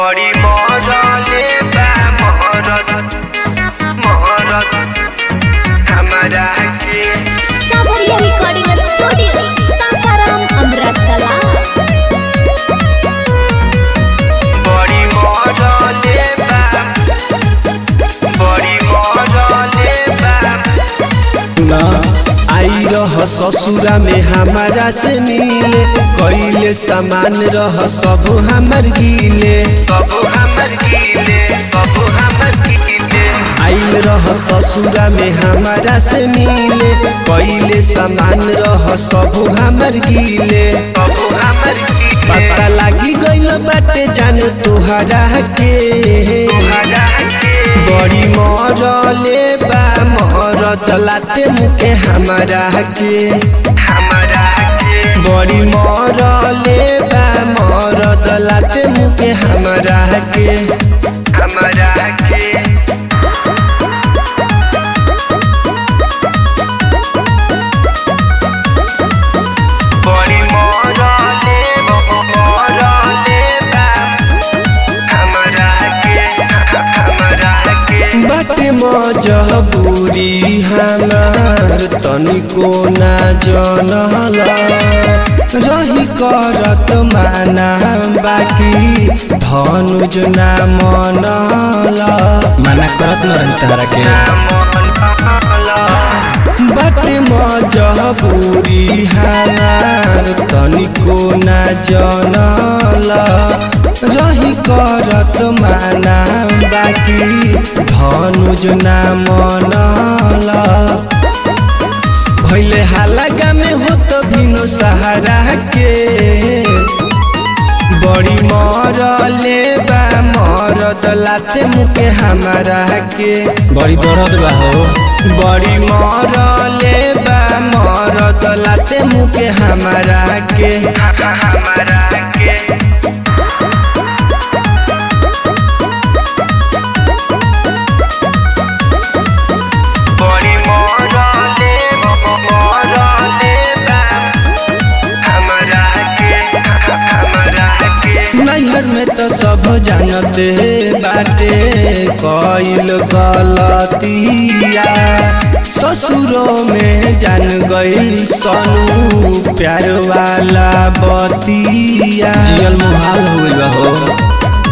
बड़ी मरले बा महरत महरत हमरा के सावरिया रिकॉर्डिंग स्टूडियो सासाराम अमृतकला बड़ी मरले बा बड़ी मरले बा ना आई रह ससुरा में हमारा से मिले कईले सामान रह सब हमर गिले सब हमर गिले सब हमर गिले आइल रह ससुरा में हमारा से मिले कईले सामान रह सब हमर गिले सब हमर गिले पता लागी गइल बाटे जान तोहरा के हमरा के बड़ी मरले बा मरद लाते मुके हमारा के हमरा के बड़ी मरले बा मरद लाते मुके हमारा के हमरा के बड़ी मरले मरले बा हमरा के हमरा के बाटे मजबूरी हमार तनिको ना जनल रही करत माना बाकी धनुज ना मनल माना करत न रही तहरा के बाटे मजबूरी हमार तनिको ना जनल रही करत माना बाकी धनुज ना मनल भैले हालागा में हो तो भिनो सहारा के बड़ी मरले बा मरद लाते मुके हमारा के बड़ी दर्द बा हो बड़ी मरले बा मरद लाते मुके हमारा के हमरा के बड़ी मरले मरले बा हमरा के हमरा के नैहर में तो सब जानते बाटे कइल गलतिया ससुरों में जान गइल सनू प्यार वाला बतिया जियल मुहाल हो गइल बा हो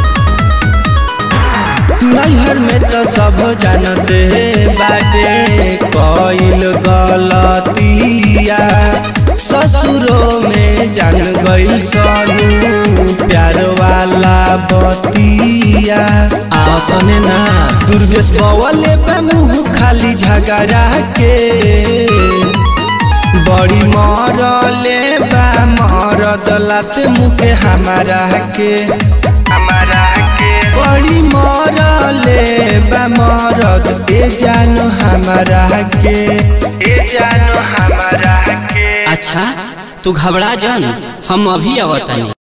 नैहर में तो सब जानते बाटे कइल गलतिया ससुरों में जान गइल सनू प्यार वाला बतिया आपने ना दुर्गेश बवले पे मुंह खाली झगड़ा के बड़ी मरले बा मरद लाते मुके हमारा के हमरा के बड़ी मरले बा मरद ए जानो हमारा के ए जानो हमरा के अच्छा तू घबरा जान हम अभी आवतानी